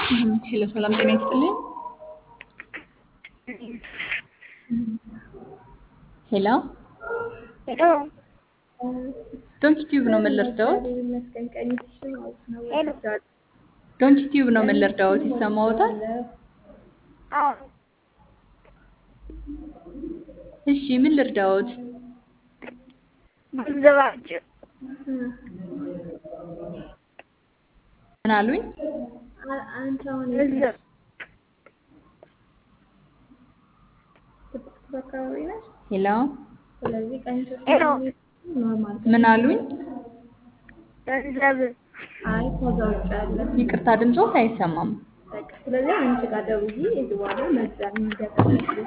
ሄሎ ሰላም ጤና ይስጥልኝ። ሄሎ ሄሎ ዶንኪ ቲዩብ ነው ምን ልርዳዎት? ሄሎ ዶንኪ ቲዩብ ነው ምን ልርዳዎት? ይሰማዎታል? አዎ እሺ ምን ልርዳዎት? ገንዘባችሁ ምን አሉኝ? ገንዘብ ሄሎ ሄሎ ምን አሉኝ? ገንዘብ ይቅርታ ድምፆት አይሰማም። ስለዚህ አንቺ ጋር ደውዬ እዚህ በኋላ መግዛት